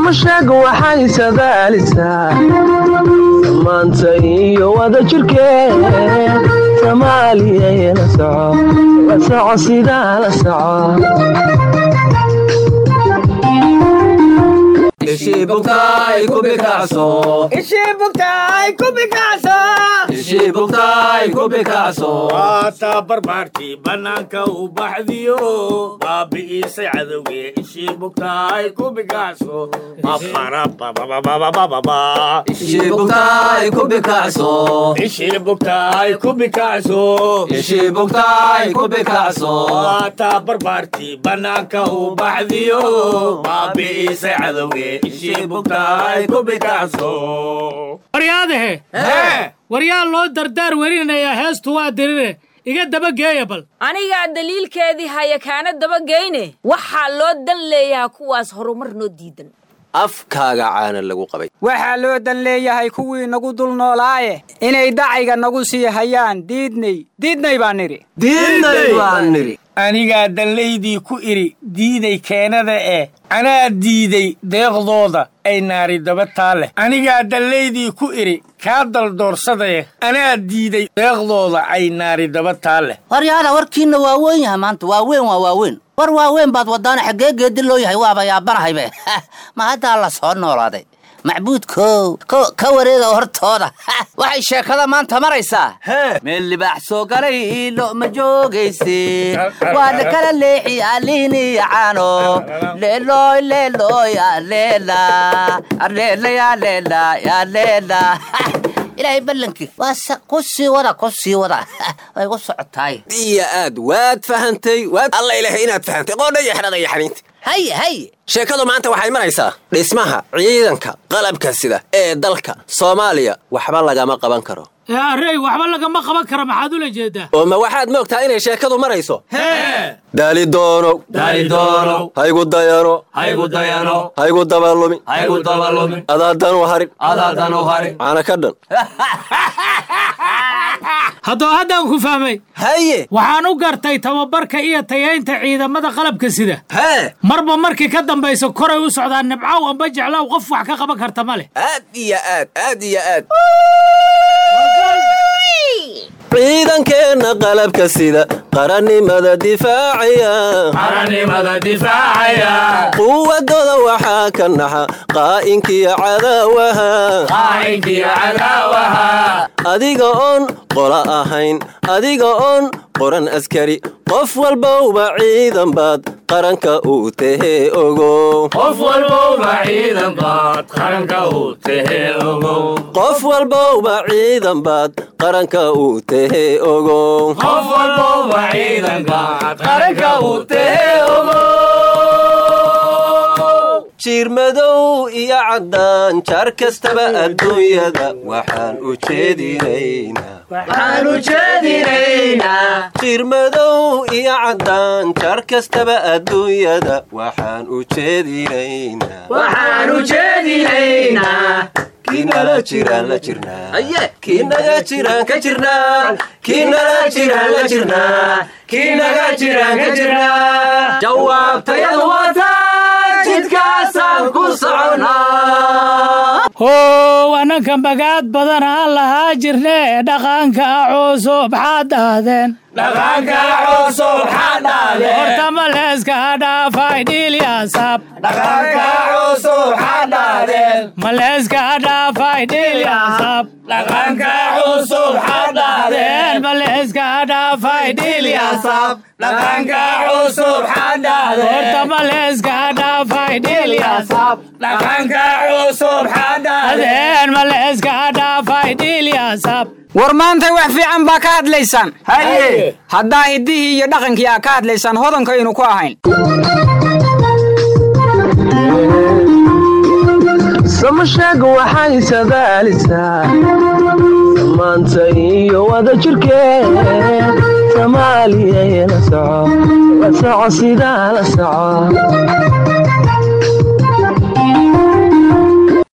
samasheega waxay sadaalisaa samaanta iyo wada jirkeed soomaaliya la soco la soco sidaa la soco waataa barbaartii bannaanka u baxdiyo baabi'iisay cadowge ishii bugtaay ku bikacso mafarababababababa ishii bugtaay ku bikacso waataa barbaartii bannaanka u baxdiyo baabi'iisay cadowge ishii bugtaay ku bikacso waryaadahe waryaa loo dardaar werinayaa heestu waa dirire iga dabageeya bal anigaa daliilkeedii haya kaana dabageyne waxaa loo dan leeyahaa kuwaas horumar noo diidan afkaaga caana lagu qabay waxaa loo dan leeyahay kuwii nagu dul noolaaye inay dacayga nagu sii hayaan diidnay diidnay baan nidhi diidnay baan nidhi anigaa dallaydii ku idhi diiday keenada eh anaa diiday deeqdooda ay naari daba taa leh anigaa dallaydii ku idhi kaa daldoorsadaye anaa diiday deeqdooda ay naari daba taa leh waryaada warkiinna waa weyn yahay maanta waa weyn waa waaweyn war waaweyn baad wadaana xaggee geedi loo yahay waaba yaabanahaybe ma haddaa la soo noolaaday macbuudkow ka wareega hortooda waxay sheekada maanta maraysaa meel libaax soo galay lo ma joogayse waa la kala leexi aliiniya caano leelooy leelooy aleela aleela yaaleela yaaleela ilaahay ballankii waa ku sii wada ku sii wada way ku socotaay iyo aad waad fahantay waad alla ilahay inaad fahantay qoodha iyo xidhada iyo xaniinta haye haye sheekadu maanta waxay maraysaa dhismaha ciidanka qalabka sida ee dalka soomaaliya waxba lagama qaban karo ee arrey waxba lagama qaban kara maxaad ula jeedaa oo ma waxaad moogtaa inay sheekadu marayso daali doonow haygu dayano haygu dabalumin adaadanu harin caana ka dhan haddoo haddaan ku fahmay haye waxaan u gartay tababarka iyo tayaynta ciidamada qalabka sida hee marba markii ka dambaysa koray u socdaan nibcow amba jeclow qof wax ka qaban karta ma leh aad iyo aad aad iyo aad ciidankeenna qalabka sida qarannimada difaacaya quwadooda waxaa ka naxa qaa'inkiyo cadaawaha adiga oon qola ahayn adiga oon qoran askari qof walbowba ciidan baad qaranka uu tahee ogow qof walbowba ciidan baad qaranka uu tahee ogow jiirmadow iyo caddaan jaar kastaba adduunyada waxaan u jeedinaynaa jiirmadow iyo caddaan jaar kastaba adduunyada waxaan u jeedinaynaa kiinala jiraan la jirnaa kiinaga jiraan ka jirnaa kiinala jiraan la jirnaa kiinaga jiraan ka jirnaa jawaabtayadu wataa jidkaasaan ku soconaa how ananka magaad badan aan lahaa jirne dhaqanka cusub xaad dhahdeen horta maleeska dhaafay dhiilyasab maleeska dhaafay dhiilyasab maleeska dhaafay dhiilyasab horta maleeska dhaafay dhiilyasab adeen maleeska dhaafay dhiilyasab war maantay wax fiican baa ka hadlaysaan haye haddaa hiddihii iyo dhaqankii aa ka hadlaysaan hodankaynu ku ahayn samasheega waxay sadaalisaa samaanta iyo wada jirkeed soomaaliya la soco la soco sidaa la soco